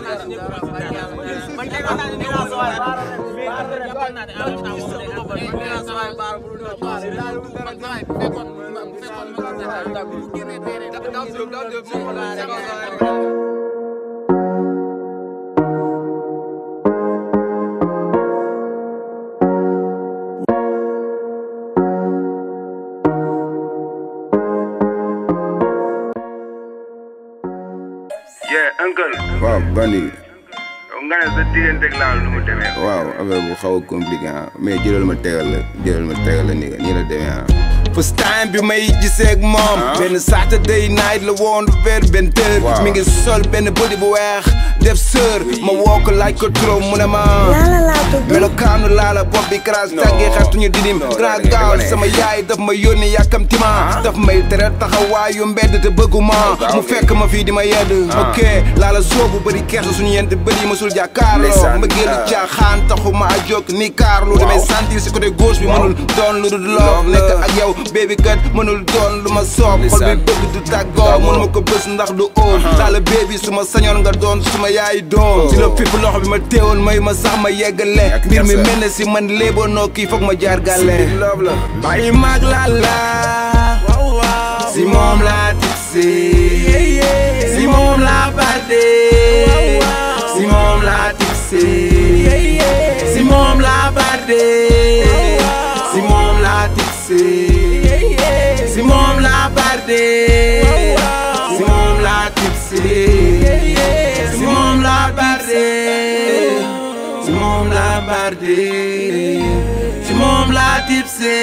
yeah uncle waaw bandi nga ne sa digganteeg laal nu mu demee waaw affaire bu xaw a compliqué ah mais jëlal ma tegal la jëlal ma tegal la nii nii la demee ah. first time bi may gisee ak moom benn Saturday night la woon vers benn tër Waaw. mi ngi sol benn body bu weex def sër ma woo ko laaj ko trop mu ne ma Lala laa tudd. melokaanu laala bopp bi crash tàggee xartuñu didim non, grand da ngay gaawal wane. sama yaay daf ma yónni yàkkamti ma daf may tere taxawaayu mbedd te bëgguma mu fekk ma fii di ma yedd ok laala soobu bëri kersa suñu yent bëri mësul jàkkaarloo Ndeysaan, ma génn ah. caaxaan taxuma a jóg ni kaarlu damay sentir si côté gauche bi mënul doon lu dul loof Love nekk la. ak yow baby kat mënul doon lu ma soob xol bi Ndeysaan. bëgg du tàggoo mënu ma ko bës ndax du óor daala baby su ma sañoon nga doon suma yaay doom si la fipp loxo bi ma teewoon may ma sax ma yeggale Ak mbir mi kersa. mel ne si man léeboo noo kii foog ma jaar gàlle love la. bàyyi maag laa la si moom laa tiksi si moom laa barde si moom laa tiksi si moom laa barde si moom laa tiksi si moom laa barde si moom laa tiksi si moom laa barde si moom laa barde si moom laa tipse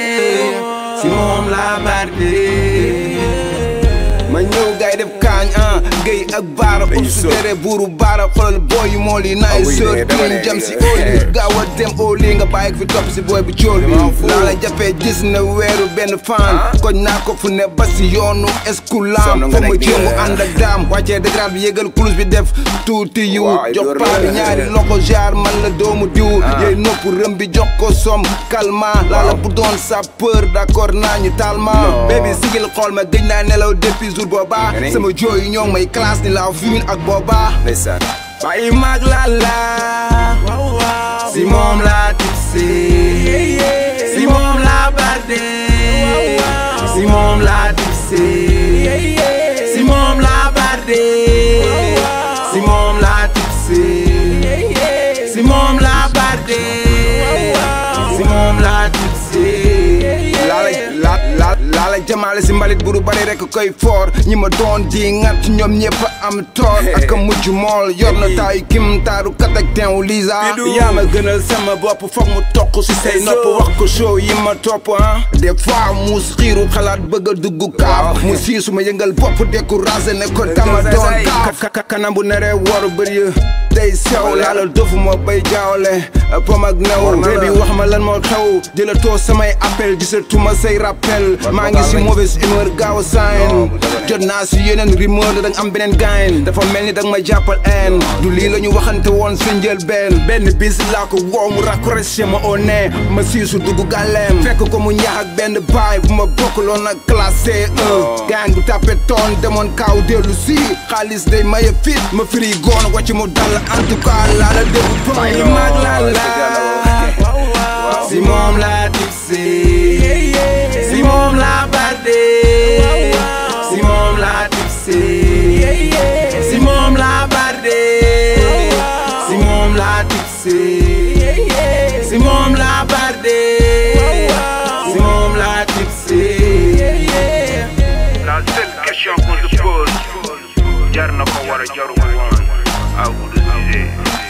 si moom laa barde ma ñëw gay def kaañ ah géy ak baara ub su tere buuru baara xoolal booy yu mool yi naay oui, sër mais dama kiin ne- jam si óoli gaaw a dem óoli nga bàyyi ko fi topp si booy bi cool bi laa la jàppee gis na weeru benn fan koñ naa ko fu ne ba si yoonu escoulam Sonn nga fa ma nekk di jéemu nga- ànd ak daam wàccee dégrade bi yëgal kulus bi def tuuti yu Waaw, jox door paa bi la. ñaari loxo jaar man la doomu diw yooyu nopp rëm bi jox ko som calma laa la bu doon sa peur d'accord naa ñu talma Non. baby sigil xool ma gëj naa nelaw depuis jour booba Nga ne? sama jooy yi ñoo may classe ni la vimin ak booba ndeysaan. bàyyi maag laa la si moom laa tipsi si moom laa barde si moom laa tipsi si moom laa barde si moom laa tipsi si moom laa barde si moom laa tipsi laala la la laala jamaale si mbalit buru bari rek koy foor ñi ma doon di ngat ñoom ñëpp am toor ak a mujj mool yor na taayu kim taaru kat ak teew Lisa yaa ma gënal sama bopp foog mu toq si say nopp wax ko show yi ma topp ah des fois muus xiiru xalaat bëgg a dugg kaaf mu sii su ma yëngal bopp découragé ne ko dama doon kaaf Ka- ka- kanam bu neree waru bëri day sew laala dofu ma bay jaawale pom ak new baby wax ma lan moo xew jëlatoo samay appel gisatuma say rappel maa ngi si mauvaise humeur gaaw a sign jot naa si yeneen rumeur da danga am beneen gain dafa mel ni danga ma jàppal en du lii la ñu waxante woon sa njël benn benn bis laa ko woo mu raccroché ma au nez ma siisu dugg gàlleem fekk ko mu ñax ak benn baay bu ma bokkaloon ak classé 1 gang bu tàppe toon demoon kaaw dellu si xaalis day maye fit ma firi goon wàcc mu dal en tout cas laa la dégg bàyyi mag laa la si moom laa tipsi si moom laa barde si moom laa tipsi si moom laa barde si moom laa tipsi si moom laa barde si moom laa tipsi la seule question qu'on se pose jar na ko war a jaru ko woon à vous de juger